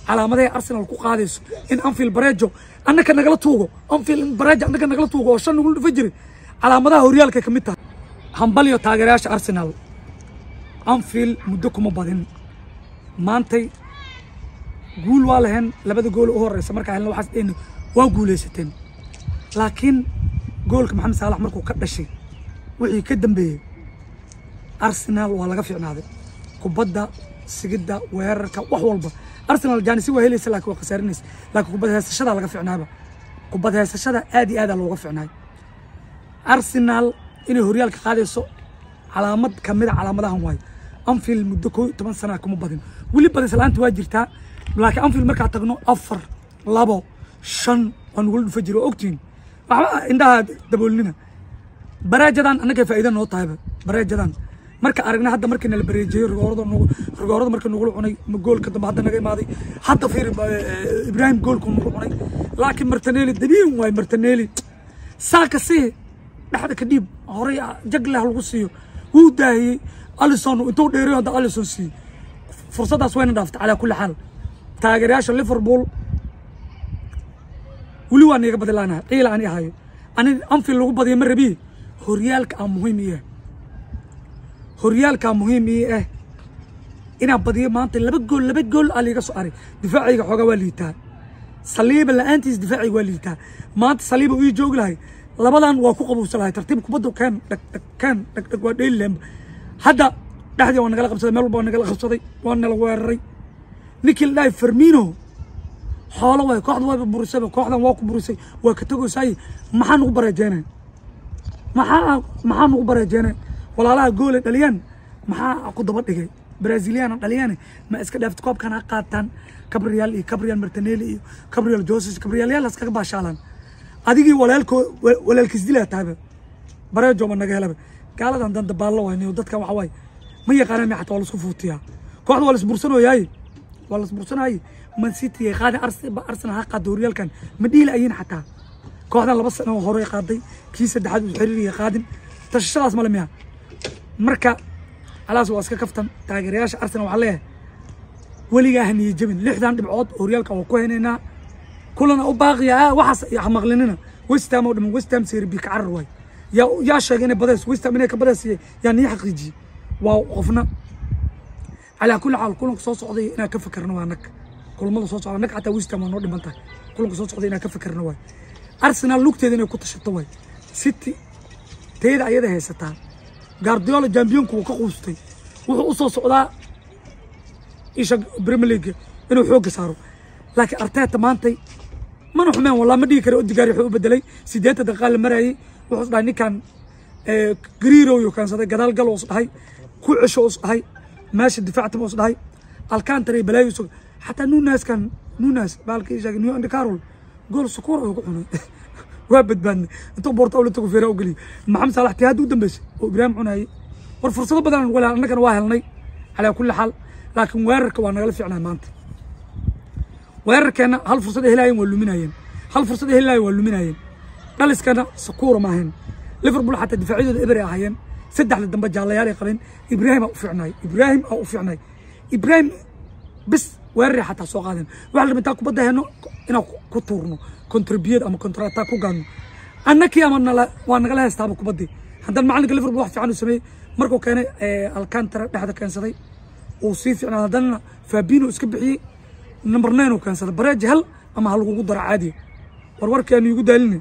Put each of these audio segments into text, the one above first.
calaamadahay arsenal ku qaadayso in anfield barejo annaka nagala tuugo anfield barejo annaka nagala tuugo oo shan nagu dhufa jiri calaamadaha horyaalkay ka mid tahay hambalyo taageerayaasha arsenal anfield muddo kuma badin maantay guul waa lahayn labada gool u horeysa markaa helna waxaas dhehna waa guulaysateen laakiin goolka maxamed saalax markuu ka dhashay wixii ka dambeeyey arsenal waa laga fiicnaaday kubadda sigidda weerarka wax walba arsenal jaanisi waa helaysa laakiin waa khasaarinaysa laakiin kubad heesashada laga fiicnaaba kubad heesashada aad iyo aadaa looga fiicnaay arsenal inay horyaalka qaadayso calaamad kamid a calaamadahan waayo anfield muddo koo iyo toban sana kuma badin weli badis la-aanta waa jirtaa laakiin anfield markaa tagno afar labo shan waa nugula dhufa jira waa ogtihiin waxba indhaha daboolnina baraajadan annagay faa'iida noo tahayba baraajadan marka aragna hadda markii nala bareejiyey rigoorada nagu rigoorada markii nagula cunay ma goolka dambe hadda naga imaaday hadda fiir eh, ibrahim goolku nagu cunay laakiin martinelli dabiin waay martinelli saaka sii dhexda ka dhiib horey jagleh lagu siiyo wuu daahiyey alison intuu dheeray hadda alison siiyey fursaddaas wayna dhaaftay calaa kulli xaal taageerayaasha liverpool weli waa niiga badilaanaha ciila ani ahayo ani anfield lagu badiyo ma rabiye horyaalka aa muhiim ii ah horyaalkaa muhiim ii ah inaan badiyo maanta laba gool laba gool aa liiga soo aray difaacayga xoogaa waa liitaa saliiba la-aantiis difaacayga waa liitaa maanta saliiba ii joogi lahay labadan waa ku qabuusan lahay tartiib kubadda keen dhag dhag keen dhag dhag waa dheeli lahanba hadda dhexdii waa nagala qabsaday meel walba waa nagala qabsaday waa nala weeraray ninkii la dhahay fermino xoolo waay kooxda waa burisayba kooxdan waa ku burisay waa ka tegaysaay maxaa nagu bareejeynay maxaa maxaa nagu bareejeynay walaalaha goole dhaliyaan maxaa ku daba dhigay braziliana dhaliyaan ma iska dhaafta koobkan ha qaataan cabrial iyo cabrial martinelli iyo cabrial joses cabrialyaal iskaga baashaalaan adigii walaalko walaalkiis dilaa tahayba bareejo ma naga helaba gaaladan dan dabaallo waynayo dadkan waxa waaye ma yaqaanaan mi xataa waa laisku fuutiyaa kooxda waa laisbursanooyaaye waa laisbursanaaye man city ay qaadeen Ars- arsenal ha qaada horyaalkan ma dhiila ayin xataa kooxdan laba sano oo hore qaaday kii saddexaad uu xiriiriya qaadin tashashadaas male miya marka alaas waa iska kaftan taageerayaasha arsenal waxaa leeyahay weligaa ha niyo jebin lixdan dhibcood horyaalka waa ku haynaynaa kulana u baaqiya ah waxaas ha maqlinina westham oo dhaman westham seerbi ka carar waay yaa yaa sheegay inay badays westham inay ka badays yaa niyo xaqiijiyey waa qofna calaa kulli xaal kulanka soo socday inaan ka fikirno waa nag kulamada soo socda nag xataa westham waa noo dhiman tahay kulanka soo socday inaan ka fikirno waay arsenal lugteeda inay ku tashato waay city teeda ayada haysataa guardiola jambiyonku wuu ka quustay wuxuu u soo socdaa isha premier league inuu xoogga saaro laakiin arteta maantay mana xumeen walaa ma dhigi kara odigaari wuxuu u bedelay sideetan daqiiqa la marayay wuxuu is dhahay ninkan gariiro yuu keensaday gadaal gal us dhahay ku cesho us dhahay meesha difaactama us dhahay alcantara iyo balaayo sug xataa nunaskan nunas baalka ishaagay new and carol gool sukuur ayuu ku cunay waa badbaadnay intuu boorta awla tago feera u geliyo maxamed saalax tii hadda u dambeysay oo ibraahim cunayay war fursado badan aan walaal annagana waa helnay calaa kulli xaal laakiin weerarka waa nagala fiicnaa maanta weerarkeena hal fursad ay helaayeen waa luminayeen hal fursad ay helaayeen waa luminayeen dhaliskana sakuura ma ahayn liverpool xataa difaacyadooda eber ay ahaayeen saddexda dambe jaallayaal ay qabeen ibraahim aa u fiicnay ibraahim aa u fiicnay ibraahim bis weeraray xataa soo qaadeen waxaa la rabaa intaan kubadda heno inaan ku tuurno contribute ama contra attack ku gaadno annakii ama nala waa nagala haystaaba kubaddii haddana macalinka liverpool wax fiican uu sameeyey markuu keenay alcantara dhexda keensaday uu sii fiicnaa haddana fabino iska bixiyey number nine uu keensaday bareeji hel ama ha lagugu daro caadiya war warkii aanu igu daaline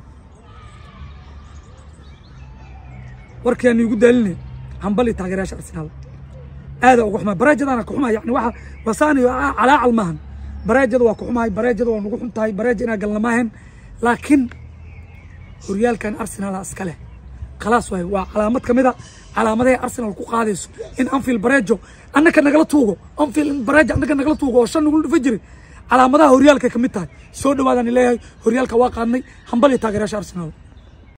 warkii aanu igu daaline hambali taageerayaasha arsenaal aada uga xumaay bareejadaana ka xumaay yani waxa wasaani calaacal maahan bareejada waa ka xumahay bareejada waa nagu xun tahay bareeja inaa galna maahan laakiin horyaalkan arsenal iska leh khalaas waay waa calaamad ka mid a calaamadahay arsenal ku qaadayso in anfield bareejo annaka nagala tuugo anfield bareejo annaka nagala tuugo oo shan nagula dhufa jiray calaamadaha horyaalkay ka mid tahay soo dhawaadaan leeyahay horyaalka waa qaadnay hambal iyo taageerayaasha arsenal